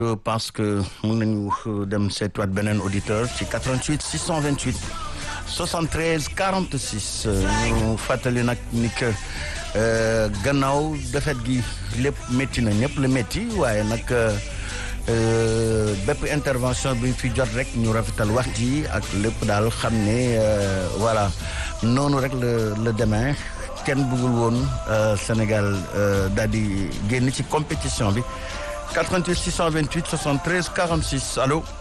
je pense que mën nañu dem seetuwaat beneen auditeur ci 88 628 73 46 ñu fàttali nag ni que gannaaw defet gi lépp métti na ñëpp la métti waaye nag bépp intervention bi fi jot rek ñu rafetal wax ji ak lépp daal xam ne voilà noonu rek la la demee kenn bëggul woon Sénégal daal di génn ci compétition bi 88 628 73 46 allo.